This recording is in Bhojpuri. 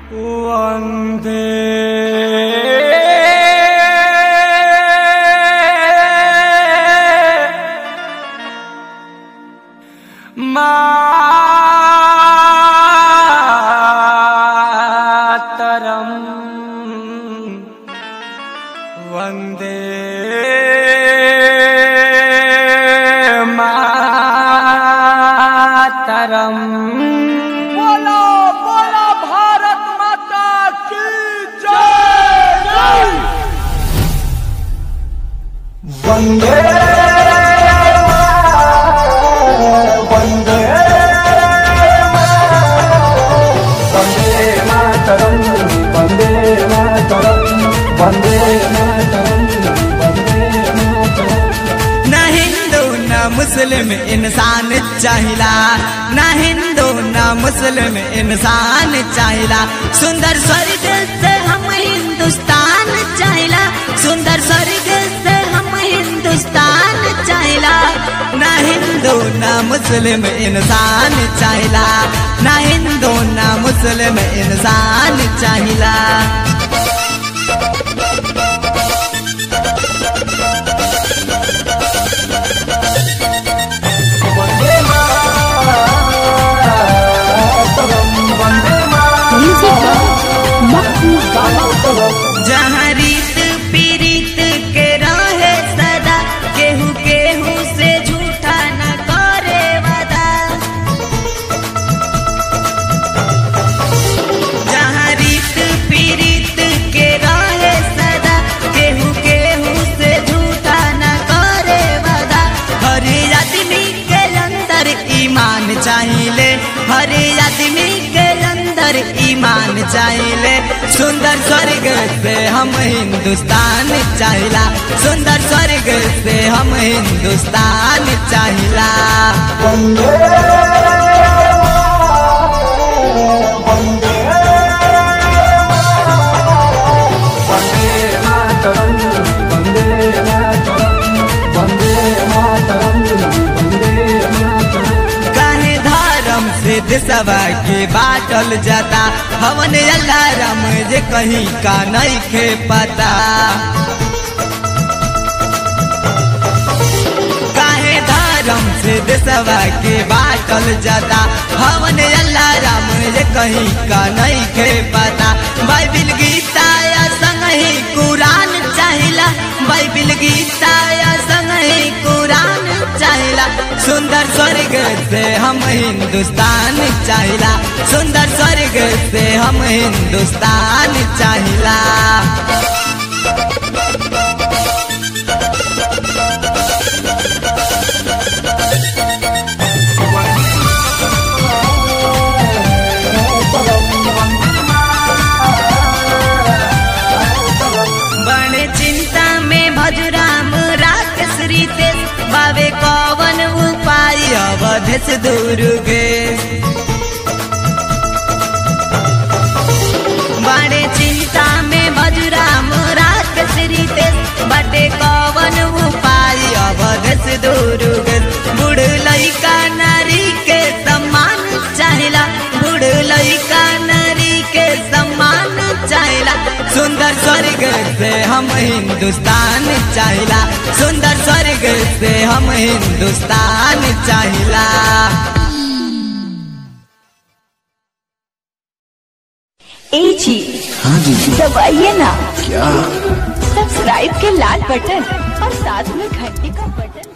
वन्दे मातरम् वन्दे मातरम् बोलो बोलो भारत माता की जय वन्दे वन्दे वन्दे मातरम् वन्दे मातरम् वन्दे मातरम् वन्दे मातरम् न हिंदू न मुस्लिम इंसान चाहिला न हिंदू न मुस्लिम इंसान चाहिला सुंदर स्वर्ग से हम हिंदुस्तान चाहिला सुंदर स्वर्ग से हम हिंदुस्तान चाहिला न हिंदू न मुस्लिम इंसान चाहिला न हिंदू न मुस्लिम इंसान चाहिला वन्दे मातरम् वन्दे Music Mahmoud Bala. जहाँ रीत पीरीत के रहे सदा केहू केहू से झूठा न करे वादा जहाँ रीत पीरीत के रहे सदा केहू केहू से झूठा न करे वादा हर आदमी के अंदर ईमान चाहिए हर आदमी के अंदर ईमान चाहिए सुंदर स्वर्ग से हम हिंदुस्तान चाहिला सुंदर स्वर्ग से हम हिंदुस्तान चाहिला वन्दे वन्दे वन्दे मातरम् वन्दे मातरम् वन्दे मातरम् वन्दे मातरम् काहे धर्म से देशवा के बाटल जाता हवन अल्लाह राम जे कहीं का नहीं खे पता काहे धर्म से देशवा के बाटल जाता हवन अल्लाह राम जे कहीं का नहीं खे पता बाइबिल गीता या संग ही कुरान चाहिला बाइबिल गीता या संग ही कुरान चाहिला सुंदर स्वर्ग से हम हिंदुस्तान चाहिला सुंदर स्वर्ग से हम हिंदुस्तान चाहिला बड़े चिंता में भजुराम राकेश रितेश बाबे कवन उपाय अवधेश दुर्गे बड़े चिंता में भजुराम राकेश रितेश बटे कवन उपाय अवधेश दुर्गे बूढ़ लइका नारी के सम्मान चाहिला बूढ़ लइका नारी के सम्मान चाहिला सुंदर स्वर्ग से हम हिंदुस्तान चाहिला सुंदर स्वर्ग से हम हिंदुस्तान चाहिला ए जी हाँ दीदी दबाइए ना क्या सब्सक्राइब के लाल बटन और साथ में घंटी का बटन